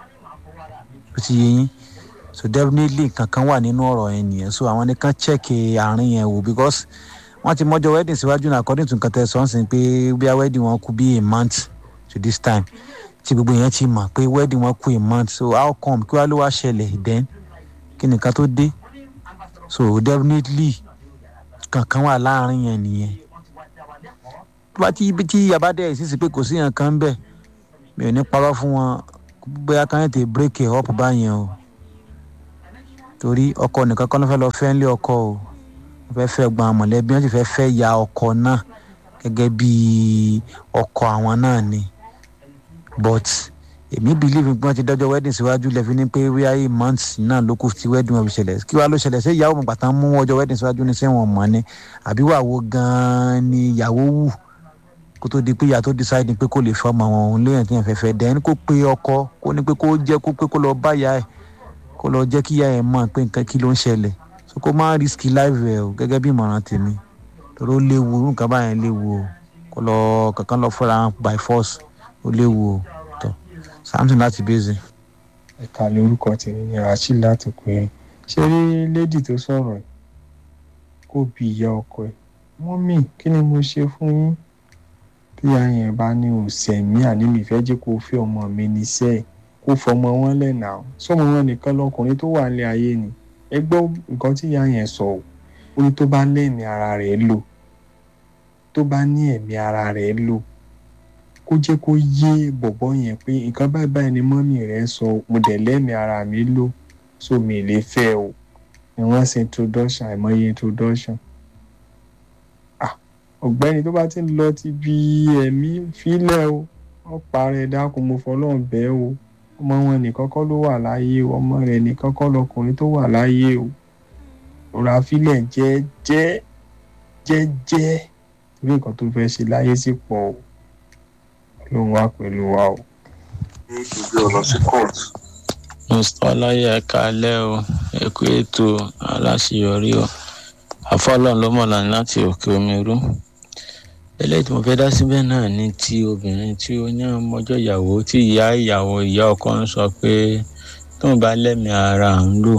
ó ti yé yín so definitely nǹkan kan wà nínú ọ̀rọ̀ yẹn nìyẹn so àwọn nìkan check àárín yẹn wò because wọ́n ti mọ́jọ́ wedding síwájú náà according to nǹkan tẹ́ sọ ń sìn pé bí wedding wọn kú bí a month to this time tí gbogbo yẹn ti mọ̀ pé wedding wọn kú a month so how come kí wàá ló wá ṣẹlẹ̀ then kí nìkan tó dé so definitely kankan wà láàrin yẹn nìyẹn tó bá tí tí abádẹ́ ìsísì pé kò sí yẹn kan bẹ́ẹ̀ mi ò ní parọ́ fún wọn bóyá kan yẹn ti break it up báyẹn o torí ọkọ nìkan kan ló fẹ́ lọ fẹ́ ńlé ọkọ o wọ́n fẹ́ fẹ́ gbọ́n mọ̀lẹ́bí wọ́n sì fẹ́ fẹ́ ya ọkọ náà gẹ́gẹ́ bí ọkọ àwọn náà ni but èmi believe pé wọ́n ti dọ́jọ́ wedding síwájú lẹ́fi ní pé wíyá eight months náà ló kù tí wedding wọn fi ṣẹlẹ̀ kí wàá ló ṣẹlẹ̀ ṣé ìyàwó mọ̀gbà tán mú ọjọ́ wedding síwájú ní sẹ́wọ̀n mọ́ ni àbí wà wo gan-an ni ìyàwó wù kó tó di pé ìyá tó decide pé kò lè fẹ́ ọmọ àwọn òun léèyàn tí yẹn fẹ́ fẹ́ dẹ́n kó pe ọkọ kó ní pé kó jẹ́ kó pé kó lọ bá ìyá ẹ̀ kó lọ jẹ́ kí ìyá ẹ̀ mọ̀ pé nǹkan kí ló ń ṣẹlẹ̀ so kó má risk life ẹ̀ o gẹ́gẹ́ bí ìmọ̀ràn tèmi torí ó léwu nǹkan báyẹn léwu o kó lọ kankan lọ fẹ́ra by force ó léwu o tọ́ samson láti bèzè. ẹ̀ka lórúkọ tèmi ni rasheed láti pé ṣé rí lady tó sọ̀rọ̀ kó bi ìyá ọkọ ẹ̀ mọ́mì kí ni mo ṣe fún yín bí àyàn bá ní òsèmí àní mi fẹ́ jẹ́ kó fẹ́ ọmọ mi níṣẹ́ ẹ̀ kó fọmọ wọn lẹ́nà ó sọmọ wọn nìkan lọkùnrin tó wà nílé ayé ni ẹ gbọ́ nǹkan tí ìyá yẹn sọ ò ó ní tó bá lẹ́mìí ara rẹ̀ lò tó bá ní ẹ̀mí ara rẹ̀ lò kó jẹ́ kó yé bọ̀bọ́ yẹn pé nǹkan báyìí báyìí ni mọ́mì rẹ̀ sọ mo dẹ̀ lẹ́mìí ara mi lò so mi lè fẹ́ o ni wọ́n ṣe introduction àìmọye introduction ọ̀gbẹ́ni tó bá ti ń lọ ti bi ẹ̀mí fílẹ̀ o wọ́n parẹ́ dákun mo fọlọ́run bẹ́ẹ̀ o ọmọ wọn nìkan kọ́ ló wà láyé o ọmọ rẹ̀ nìkan kọ́ lọkùnrin tó wà láyé o òrà fílẹ̀ jẹ́jẹ́ jẹ́jẹ́ torí nǹkan tó fẹ́ ṣe láyé sì pọ̀ o lóun wá pẹ̀lú wa o. ìgbé ọ̀nà sí court. mr ọláyà ẹ̀ka alẹ́ o ẹ̀kú ètò aláṣeyọrí o àfọlọ́n ló mọ̀lá láti òkè omi rú eléyìí tí mo fẹ́ dá síbẹ̀ náà ni ti obìnrin tí ó ní ọmọjọ́ ìyàwó tí ìyá ìyàwó ìyá ọkọ ń sọ pé tóun bá lẹ́mìí ara ń lò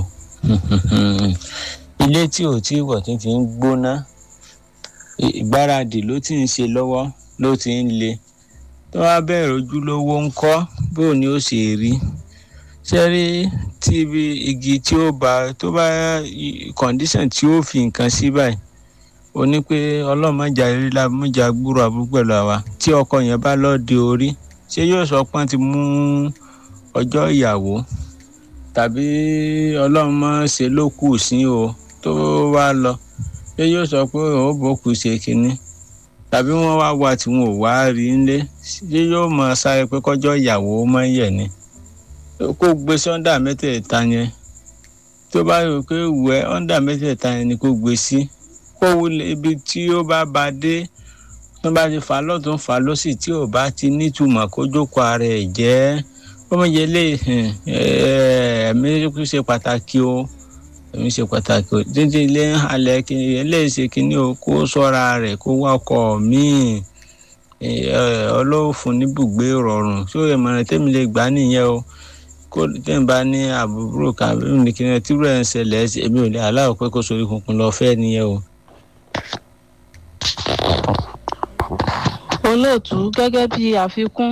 ilé tí ò tí wọ̀ tí ti ń gbóná ìgbáradì ló ti ń ṣe lọ́wọ́ ló ti ń le tó wá bẹ̀rẹ̀ ojúlówó ń kọ́ bóun ni ó ṣe rí ṣe rí tí ibi igi tí ó bá tó bá kọ̀ǹdíṣàn tí ó fi nǹkan sí báyìí ó ní pé ọlọ́mọjà ríla mọ́jà gbúrò àbúrò pẹ̀lú àwa tí ọkọ yẹn bá lọ́ọ́ di orí ṣé yóò sọ pé wọ́n ti mú ọjọ́ ìyàwó tàbí ọlọ́run mọ́ ṣe ló kù sí o tó wá lọ ṣé yóò sọ pé òun bò kù ṣe kínní tàbí wọ́n wá wá tí wọn ò wá rí nílé ṣé yóò mọ sáré pé kọjọ́ ìyàwó mọ́ yẹ̀ ni kó gbé sọ́ndà mẹ́tẹ̀ẹ̀ta yẹn tó bá rò pé wẹ́ ọ́ndà mẹ́tẹ̀ẹ̀ta yẹn ni kó gbé sí kó wulẹ̀ ibi tí ó bá ba dé tó bá ti fà á lọ́tún fà á lọ́sì tí ò bá ti nítumọ̀ kó jókòó ara ẹ̀ jẹ́ ọmọye lè ẹ̀mí ṣe pàtàkì o ẹ̀mí ṣe pàtàkì o dídí ilé ń halẹ̀ kí eléyìí ṣe kínní o kó sọ́ra rẹ̀ kó wá ọkọ̀ míì ọlọ́fun níbùgbé rọrùn tó ìmọ̀ràn tẹ́mi lè gbà nìyẹn o kó tẹ́mi bá ní àbúrò kàbí nìkan tí rẹ̀ ń ṣẹlẹ̀ èmi ò lè aláwọ̀ pé kó sórí kunkun lọ fẹ́ nìyẹn o. olóòtú gẹ́gẹ́ bí àfikún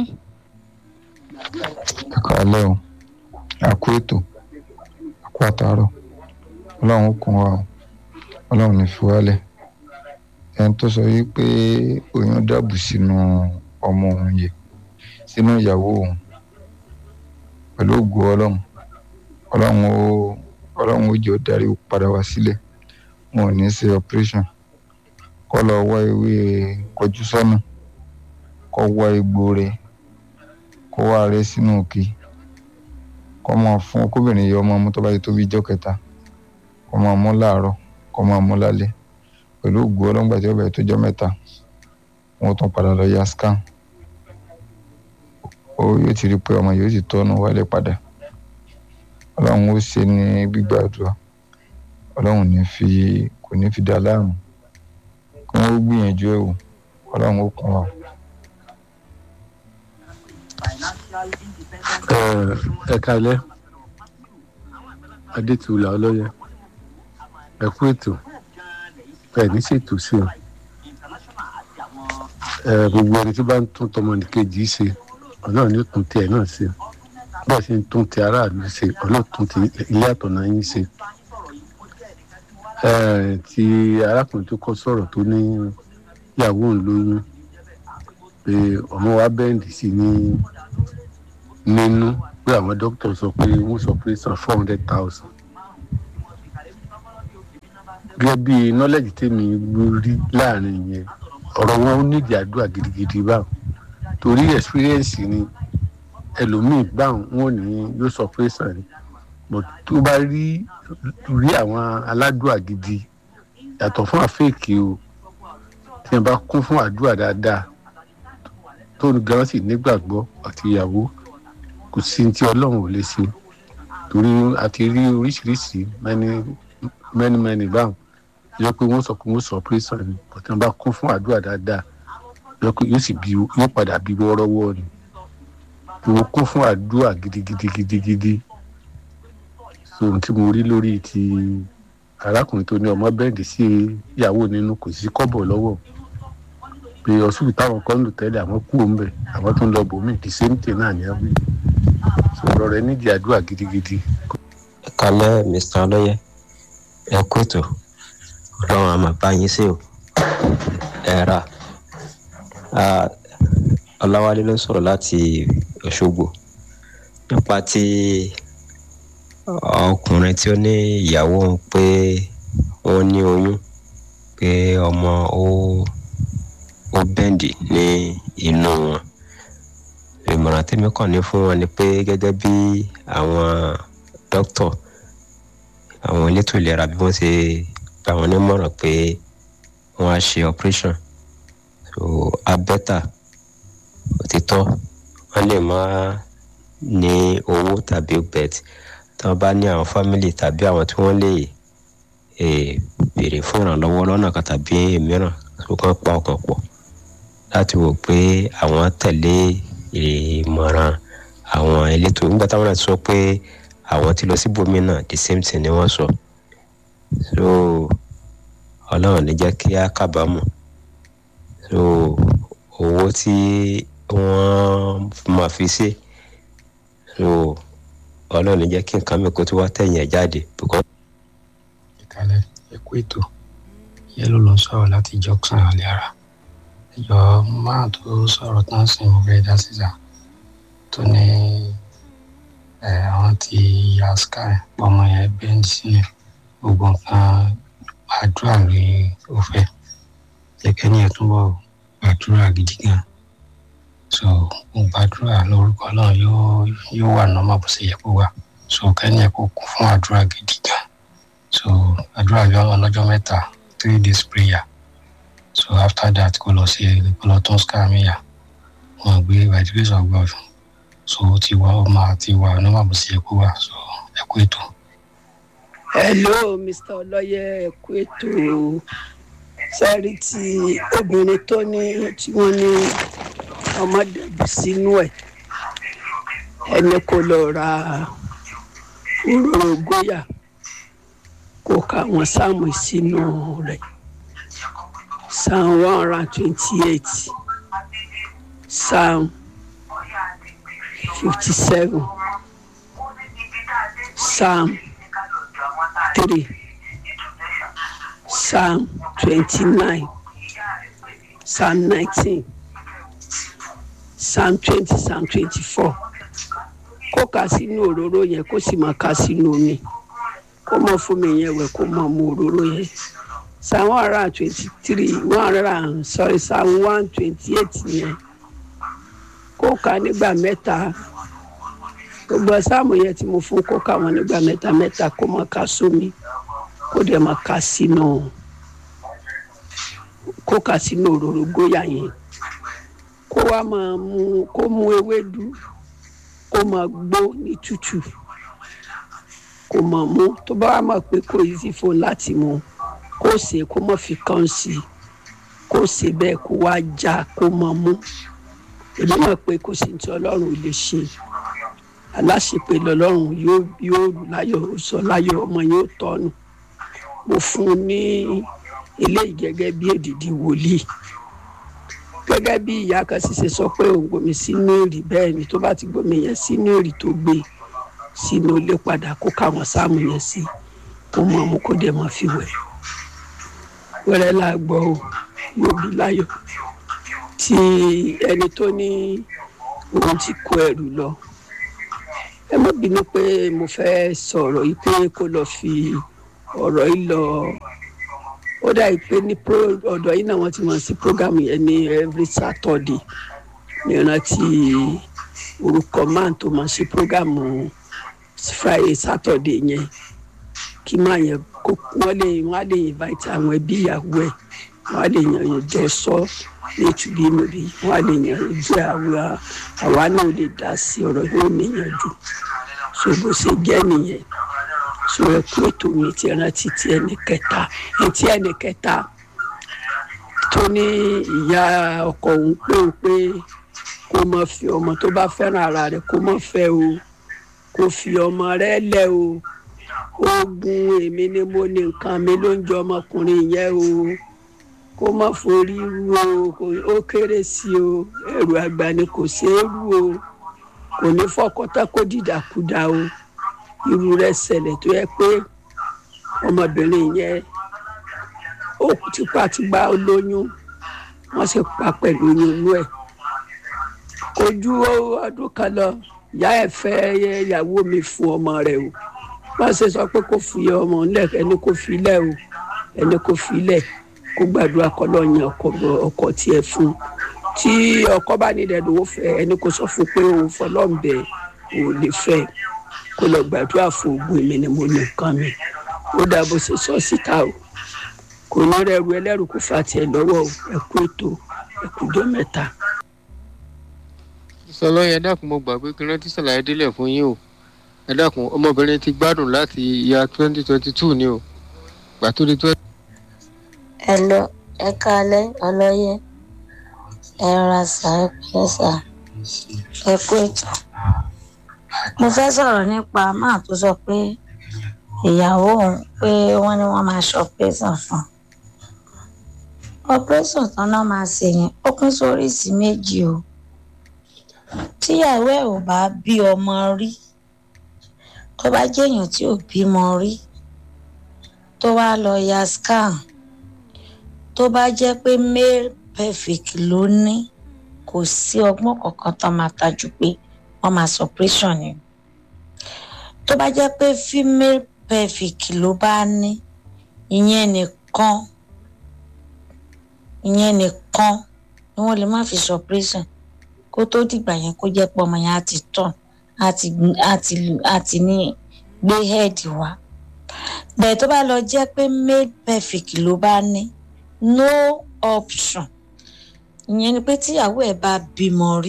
ẹ̀ka alẹ́ o àkó ètò àkó àtàárọ̀ ọlọ́run ó kún wa o ọlọ́run ní fi wálẹ̀ ẹni tó sọ yìí pé oyún dàbù sínú ọmọ òun yẹ sínú ìyàwó òun pẹ̀lú ògo ọlọ́run ọlọ́run ó ọlọ́run ó jẹ́ ó darí padà wá sílẹ̀ wọn ò ní ṣe operation kọ́ lọ wá ewé kọjú sọ́nà kọ́ wá egbò rẹ̀ kó wá rẹ sínú òkè kó máa fún kóbìnrin yọ ọmọ mú tó bá yẹ tó bí ijọ́ kẹta kó máa mú láàárọ̀ kó máa mú lálẹ́ pẹ̀lú ògo ọlọ́ngbà tí ó bẹ̀rẹ̀ tó jọ́ mẹ́ta wọn tún padà lọ ya scan ó yóò ti rí i pé ọmọ yóò sì tọ́nu wálé padà ọlọ́run ó ṣe ní gbígbàdúrà ọlọ́run ní fi kò ní fi dá láàmú kí wọ́n gbìyànjú ẹ̀ wò ọlọ́run ó kún wa. ẹ kalẹ adétúlà ọlọyẹ ẹ kú ètò ẹ ní ṣètò sí o ẹ gbogbo ẹni tí bá ń tún tọmọnìkejì ṣe ọlọrun ní tún tiẹ náà ṣe bẹ́ẹ̀ sì ń tún ti aráàlú ṣe ọlọrun tún ti ilé àtọ̀nà yín ṣe ẹ ti arákùnrin tó kọ sọ̀rọ̀ tó ní ìyàwó òun lóyún pé ọmọ wa bẹ́ǹdì sí ní nínú pé àwọn dókítà sọ pé wọ́n sọ pé san four hundred thousand. gẹ́gẹ́ bí nọ́lẹ́jì tèmi rí láàrin yẹn ọ̀rọ̀ wọn ó nídìí àdúrà gidigidi báwọn torí experience ni ẹlòmíì báwọn wọn ò ní yóò sọ pé sàn ni but tó bá rí rí àwọn aládùúà gidi yàtọ̀ fún àfẹ́ẹ̀kì o tí wọ́n bá kún fún àdúrà dáadáa tó gan sì nígbàgbọ́ àti ìyàwó kò sí tí ọlọ́run ò lè ṣe torí a ti rí oríṣiríṣi mẹ́ni mẹ́ni mẹ́ni báwọn yọ pé wọ́n sọ pé wọ́n sọ pírẹ́sàn ni bọ̀tí wọ́n bá kún fún àdúrà dáadáa yọ pé yóò sì bí yóò padà bí wọ́ọ́rọ́wọ́ ni tí wọ́n kún fún àdúrà gidigidi gidigidi so ohun tí mo rí lórí ti arákùnrin tó ní ọmọ bẹ́ẹ̀dì sí ìyàwó nínú kò sí kọ́bọ̀ lọ́wọ́ pé ọsùn táwọn kan ń lò tẹ́lẹ̀ àwọn kú òun bẹ̀ àwọn tó ń lọ bòmí the same thing náà ní abúlé sọ̀rọ̀ rẹ nídìí àdúrà gidigidi. kalẹ mr ọlọyẹ ẹ kú ètò ọlọrun àmọ bá yín sí o ẹ ra ọláwálé ló ń sọrọ láti ọṣọgbó nípa ti ọkùnrin tí ó ní ìyàwó ń pé ó ní oyún pé ọmọ ó ó bẹ́ǹdì ní inú wọn ìmọ̀ràn tèmi kàn ní fún wọn ni pé gẹ́gẹ́ bí àwọn dókítà àwọn elétò ìlera bí wọ́n ṣe gba wọn nímọ̀ràn pé wọ́n á ṣe operation so abẹ́tà òtítọ́ wọ́n lè má ní owó tàbí bet tí wọ́n bá ní àwọn family tàbí àwọn tí wọ́n lè béèrè fún ìrànlọ́wọ́ lọ́nà kan tàbí mìíràn tó kàn pa ọkàn pọ̀ láti wò pé àwọn tẹ̀lé ìmọ̀ràn àwọn elétò nígbà táwọn náà sọ pé àwọn ti lọ síbòmí náà the same thing ni wọ́n sọ so ọlọ́run ní jẹ́ kí á kábàámọ̀ so owó tí wọ́n máa fi ṣe so ọlọ́run ní jẹ́ kí nǹkan mi kó tó wá tẹ̀yìn ẹ̀ jáde. ìkàlẹ̀ ẹ̀kú ètò yẹ́lò ló ń sọ̀rọ̀ láti jọ́ksàn alẹ́ ara ẹjọ́ máa tó sọ̀rọ̀ tán sí mo fẹ́ dá sísà tó ní àwọn ti ya sky ọmọ yẹn bẹ́ẹ̀ sílẹ̀ gbogbo nǹkan àdúrà rí ó fẹ́ jẹ́kẹ́ ní ẹ̀túnbọ̀ gbàdúrà gidi gan so mo gbàdúrà lórúkọ náà yóò yóò wà nọ́mà bó ṣe yẹ kó wà so kẹ́ni ẹ̀ kó kún fún àdúrà gidi gan so àdúrà yọ ọlọ́jọ́ mẹ́ta three days prayer so after that kó lọ sí kó lọ tún scamia wọn gbé by the grace of God so ó ti wá ọmọ àti wà nọ́mà bó ṣe yẹ kó wà so ẹ kú ètò. hello mr ọlọyẹ ẹ kú ètò sẹ́rí tí obìnrin tó ní tí wọ́n ní ọmọdé bù sínú ẹ̀ ẹni kò lọ ra òróró góyà kó ka àwọn sáàmù sínú rẹ̀ psalm one hundred and twenty-eight psalm fifty-seven psalm three psalm twenty-nine psalm nineteen psalm twenty psalm twenty-four kó kà sínú òróró yẹn kó sì máa kà sínú omi kó mọ fún mi yẹn wẹ̀ kó mọ mu òróró yẹn psalm one hundred and twenty-three one hundred and sorry psalm one twenty-eight yẹn kó kà nígbà mẹ́ta gbogbo sáàmù yẹn tí mo fún kó kà wọ́n nígbà mẹ́ta mẹ́ta kó máa kà sómi kó dẹ̀ máa kà sínú kó kà sínú òróró góyà yẹn kó wá máa mú kó mú ewédú kó máa gbó ní tútù kó máa mú tó bá wà mọ̀ pé kò easy fún láti mú kó ṣe kó má fi kàn sí i kó ṣe bẹ́ẹ̀ kó wá já kó máa mú èmi mọ̀ pé kò sí ti ọlọ́run ò lè ṣe aláṣepé lọ́lọ́run yóò yóò láyọ̀ sọ láyọ̀ ọmọ yóò tọ́nu mo fún un ní eléyìí gẹ́gẹ́ bí èdìdì wòlíì gẹ́gẹ́ bí ìyá kan sì ṣe sọ pé òun gbomi sínú èrì bẹ́ẹ̀ ni tó bá ti gbomi yẹn sínú èrì tó gbé sínú ilé padà kó káwọn sáàmù yẹn sí kó mọ ọmọ kó dẹ̀ mọ́ fi wẹ̀ wẹ́rẹ́ là gbọ́ o yóò bí láyọ̀ tí ẹni tó ní òun ti kó ẹrù lọ ẹ má bínú pé mo fẹ́ sọ̀rọ̀ yìí pé kó lọ fi ọ̀rọ̀ yìí lọ ó dà yìí pé ní ọ̀dọ̀ yìí náà wọ́n ti mọ̀ sí program yẹn ní every saturday ní ìrántí orúkọ máa tó máa ṣe program friday saturday yẹn kí máa yẹn kó wọ́n lè wọ́n á lè invite àwọn ẹbí ìyàwó ẹ̀ wọ́n á lè yàn yàn jọ sọ ní ìtúbí níbi wọ́n á lè yàn yàn jẹ́ àwa àwa náà lè dá sí ọ̀rọ̀ yóò níyànjú so bó ṣe jẹ́ nìyẹn so ẹ kú ètò mi ti rántí ti ẹnì kẹta ẹtí ẹnì kẹta tó ní ìyá ọkọ òun pé òun pé kó mọ fi ọmọ tó bá fẹ́ràn ara rẹ̀ kó mọ fẹ́ o kó fi ọmọ rẹ̀ lẹ̀ o oògùn èmi ni mo ní nǹkan mi ló ń jọ ọmọkùnrin yẹn o kó má forí rú o kò- ó kéré sí o ẹrù àgbà ni kò ṣeé rú o kò ní fọkọtà kó dìdàkudà o irú rẹ̀ ṣẹlẹ̀ tó yẹ pé ọmọbìnrin yẹn ó tipátipá lóyún wọ́n sì pa pẹ̀lú oyún inú ẹ̀ kò ju ọdún kan lọ ìyá ẹ̀ fẹ́ ìyàwó mi fún ọmọ rẹ̀ o wọ́n ṣe sọ pé kò fi ọmọ ńlẹ̀ ẹni kò fi lẹ̀ o ẹni kò fi lẹ̀ kó gbàdúrà kọ́ lọ yan ọkọ ọkọ tiẹ̀ fún tí ọkọ bá nílẹ̀ lówó fẹ́ ẹni kò sọ fún pé òun fọlọ́ǹbẹ ò lè fẹ́ kó lọ gbàdúrà fún ogun èmi ni mo ní nǹkan mi ó dà bó ṣe sọ síta o kò ní rẹrù ẹlẹ́rù kó fa tiẹ̀ lọ́wọ́ o ẹ̀kú ètò ẹ̀kújọ́ mẹ́ta. sọlọ yẹn dákun mo gbà pé kí n rántí sàlàyé délẹ̀ fún yín o ẹ dákun ọmọbìnrin ti gbádùn láti ìyá twenty twenty two ni o gbà tó di twenty. ẹ lọ ẹ kalẹ ọlọyẹ ẹ ra sá ẹ pẹlẹ sá ẹ kú ètò mo fẹ́ sọ̀rọ̀ nípa máà tó sọ pé ìyàwó òun pé wọ́n ní wọ́n máa ṣe operation fún un operation tán náà máa ṣe yẹn ó pín sóríṣìí méjì o tíyàwó ẹ̀ ò bá bí ọmọ rí tó bá jẹ́ èèyàn tí ò bímọ rí tó wá lọ ya scan tó bá jẹ́ pé male pelvic ló ní kò sí ọgbọ́n kankan tó máa tajú pé wọ́n máa sọ operation ni tó bá jẹ́ pé female pelvic ló bá ní ìyẹn nìkan ìyẹn nìkan ni wọ́n lè má fi sọ operation kó tó dìgbà yẹn kó jẹ́ pé ọmọ yẹn á ti tàn á ti á ti á ti ní gbé head wá bẹ́ẹ̀ tó bá lọ jẹ́ pé male pelvic ló bá ní no option ìyẹn ni pé tíyàwó ẹ̀ bá bímọ rí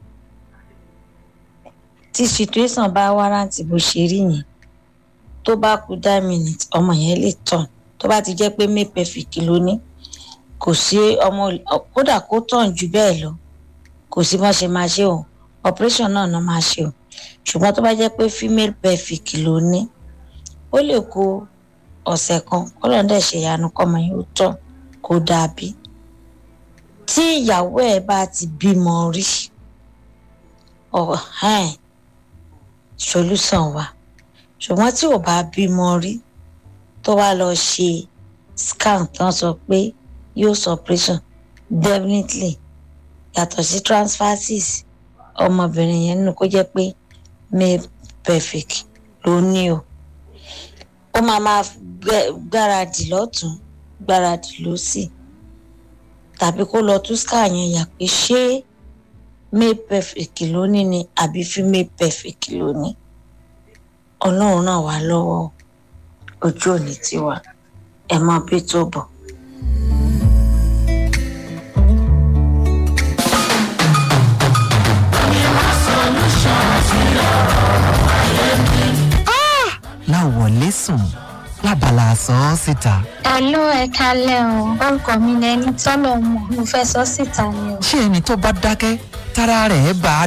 tí situation bá wárántì bó ṣe rí yẹn tó bá kú dá minute ọmọ yẹn lè tàn tó bá ti jẹ́ pé male pelvic ló ní kò sí ọmọ kódà kó tàn jù bẹ́ẹ̀ lọ kò sí bọ́n ṣe máa ṣe o operation náà náà máa ṣe o ṣùgbọ́n tó bá jẹ́ pé female pelvic ló ní ó lè kó ọ̀sẹ̀ kan kọ́lọ́n dẹ̀ ṣe ìyanu kọ́mọ yìí ó tọ̀ kó dàbí tí ìyàwó ẹ̀ bá ti bímọ rí ọ̀hán solution wa ṣùgbọ́n tí ò bá bímọ rí tó wá lọ ṣe scan tán sọ pé yóò sọ operation definitely yàtọ̀ sí transfersis ọmọbìnrin yẹn nínú kó jẹ́ pé male pelvic ló ní o ó máa máa gbáradì lọ́tún gbáradì lọ́sì tàbí kó lọ tú scar yẹn yà pé ṣé male pelvic ló ní ni àbí female pelvic ló ní ọlọ́run náà wà lọ́wọ́ ojú òní tiwa ẹ̀ máa bí tó bọ̀. láwọlé sùn lábala sọ ọ́ síta. Àló ẹ kalẹ̀ o, orúkọ mi ni ẹni tọ́lọ̀ mọ̀, mo fẹ́ sọ síta ni o. ṣé ẹni tó bá dákẹ́ tára rẹ̀ bá